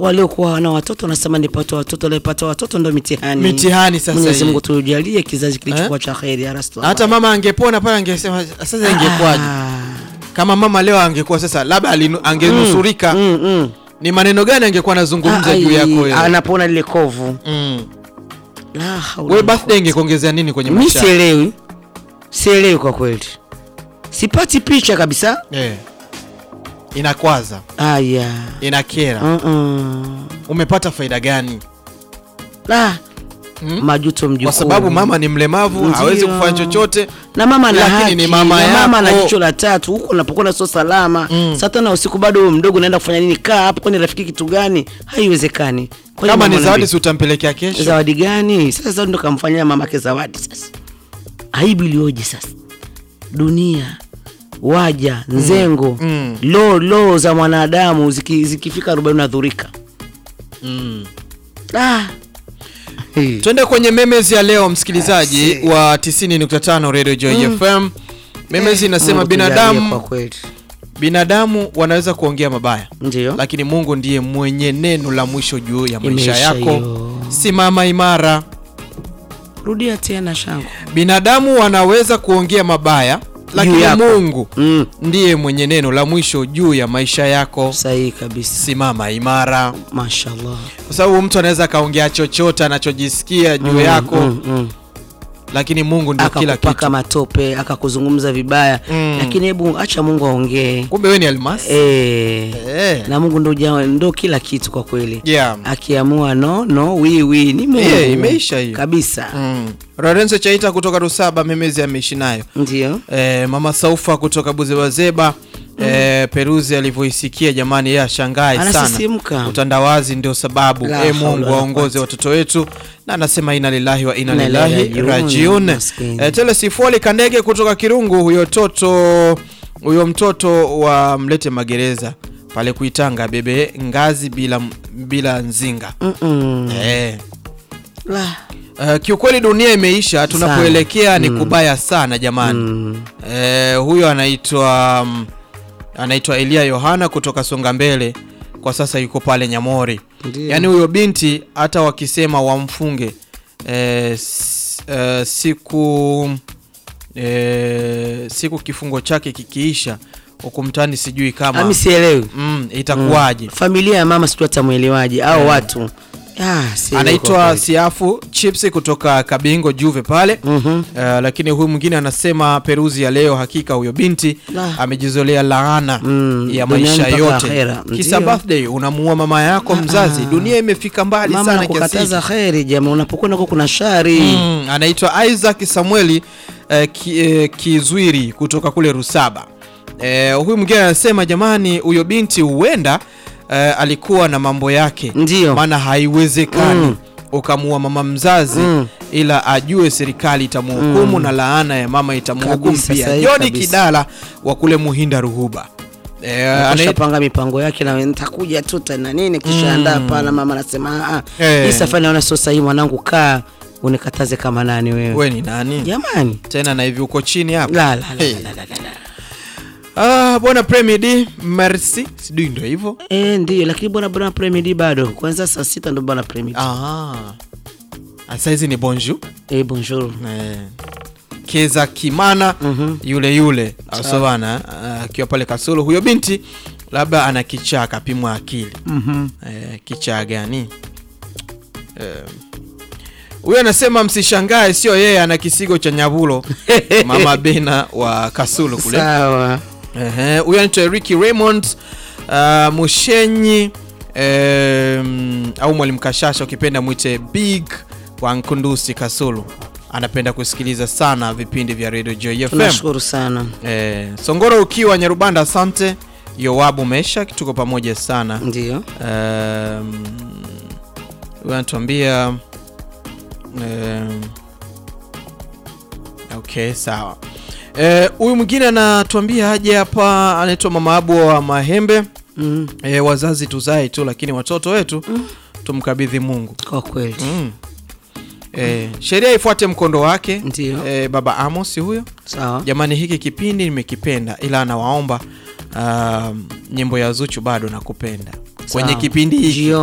waliokuwa wana watoto wanasema nipate watoto, waliopata watoto ndo mitihani. Mitihani sasa Mwenyezi hii. Mungu tujalie kizazi kilichokuwa cha kheri ya Rasulullah. hata mama angepona pale angesema sasa ingekuwaje Ah, kama mama leo angekuwa sasa labda alinu- angenusurika mm, mm. ni maneno gani angekuwa anazungumza Ah, juu ai, yako wewe anapona lile kovu. mm. La haula wewe wala birthday ingekuongezea nini kwenye Mi maisha yako? sielewi, sielewi kwa kweli, sipati picha kabisa. eh. inakwaza Aya, inakera Mm-mm. umepata faida gani La, Mm. majuto mjukuu, kwa sababu mama ni mlemavu Ndio. hawezi kufanya chochote na mama ana Lakini haki, ni mama na mama ana yako. jicho la tatu huko unapokwenda sio salama Mm. saa tano ya usiku bado wewe mdogo unaenda kufanya nini kaa hapo kwani rafiki kitu gani haiwezekani Kwa hiyo kama ni mama zawadi anaambia, si utampelekea kesho zawadi gani sasa zawadi ndo kamfanyia mamake zawadi sasa aibu ilioje sasa dunia waja nzengo Mm. lo lo za mwanadamu ziki, zikifika arobaini unadhurika mm. ah. Hey. twende kwenye memes ya leo msikilizaji Asi. wa 90.5 radio joy fm memes Eh, inasema Mungu tujalie kwa binadamu kweli binadamu wanaweza kuongea mabaya ndio lakini mungu ndiye mwenye neno la mwisho juu ya maisha Imeisha yako hiyo. simama imara rudia tena shangu binadamu wanaweza kuongea mabaya lakini yako. mungu mm. ndiye mwenye neno la mwisho juu ya maisha yako sahihi kabisa simama imara mashallah kwa sababu mtu anaweza akaongea chochote anachojisikia juu yako mm, mm. lakini mungu ndio kila akakupaka kitu matope akakuzungumza vibaya Mm. lakini hebu acha mungu aongee kumbe we ni almasi e, Eh. na mungu ndo, ja- ndo kila kitu kwa kweli yeah. akiamua no no wi wi ni mungu Eh, imeisha hiyo. kabisa mm. Lorenzo Chaita kutoka Rusaba memezi ameishi nayo ndio eh, mama Saufa kutoka Buzebazeba eh, Peruzi alivyoisikia jamani, yeye ashangae sana. anasisimka Utandawazi ndio sababu. La E haula Mungu wala waongoze quwwata. watoto wetu, na anasema ina lillahi wa ina Inna lillahi lillahi rajiun. maskini. E, Tele Sifoli Kandege kutoka Kirungu, huyo toto huyo mtoto wa mlete magereza pale kuitanga bebe ngazi bila bila nzinga Mm-mm. eh. La. Uh, kiukweli dunia imeisha, tunapoelekea ni kubaya sana jamani. Mm. Eh, huyo anaitwa mm, anaitwa Elia Yohana kutoka Songa Mbele, kwa sasa yuko pale Nyamori. Ndio. Yaani huyo binti hata wakisema wamfunge eh, s- eh, siku eh, siku kifungo chake kikiisha huku mtani, sijui kama ami sielewi mm, itakuwaje. familia ya mama sijui atamwelewaje au watu Ah, sielewi kwa anaitwa kweli. Siafu Chips kutoka Kabingo Juve pale Mhm. uh, lakini huyu mwingine anasema Peruzi ya leo, hakika huyo binti La. amejizolea laana Mm, ya duniani maisha mpaka yote. akhera. Kisa Ndio. birthday unamuua mama yako mzazi. Dunia imefika mbali mama sana kiasi nakukataza hiki. kheri jamaa unapokwenda huko kuna shari Mm, anaitwa Isaac Samueli eh, ki, eh, Kizwiri kutoka kule Rusaba. Eh, huyu mwingine anasema jamani, huyo binti huenda eh, alikuwa na mambo yake, Ndio. maana haiwezekani Mm. ukamuua mama mzazi Mm. ila ajue serikali itamhukumu na laana ya mama itamhukumu Kabisa, pia. sahihi Joni kabisa. Kidala wa kule Muhinda Ruhuba. Eh, ana- ashapanga mipango yake na nitakuja tu tena nini kisha andaa pana mama anasema "Ah, ah, Eh. hii safari naona sio sahihi mwanangu kaa unikataze kama nani wewe we ni nani jamani tena na hivi uko chini hapa la la la, Hey. la, la, la, la. Ah, bwana Premier D, merci. Sijui ndio hivyo. Eh, ndio lakini bwana bwana premidi bado kwanza saa sita ndo bwana premidi Ah. Ah, Saizi ni bonjour. eh, bonjour Eh. Keza Kimana Mhm. yule yule asovana akiwa pale Kasulu. Huyo binti labda ana kichaa kapimwa akili. Mhm. Eh, kichaa gani? Eh, Huyo anasema msishangae, sio yeye, ana kisigo cha nyavulo. Mama Bena wa Kasulu kule. sawa Ehe, huyo anaitwa Ricky Raymond uh, Mushenyi um, au Mwalimu Kashasha ukipenda mwite Big wa Nkundusi Kasulu. Anapenda kusikiliza sana vipindi vya Radio Joy FM. tunashukuru sana Eh, Songoro ukiwa Nyarubanda, asante. Yowabu Mesha, tuko pamoja sana. ndio Um, huyo anatuambia um, okay, sawa. Eh, Huyu mwingine anatuambia aje hapa, anaitwa Mama Abu wa Mahembe. mm. E, wazazi tuzae tu, lakini watoto wetu tumkabidhi Mungu. kwa kweli Mm. E, sheria ifuate mkondo wake. Ndio. E, baba Amos huyo. sawa Jamani, hiki kipindi nimekipenda, ila anawaomba um, nyimbo ya Zuchu bado nakupenda kwenye Sawa. kipindi hiki Jio-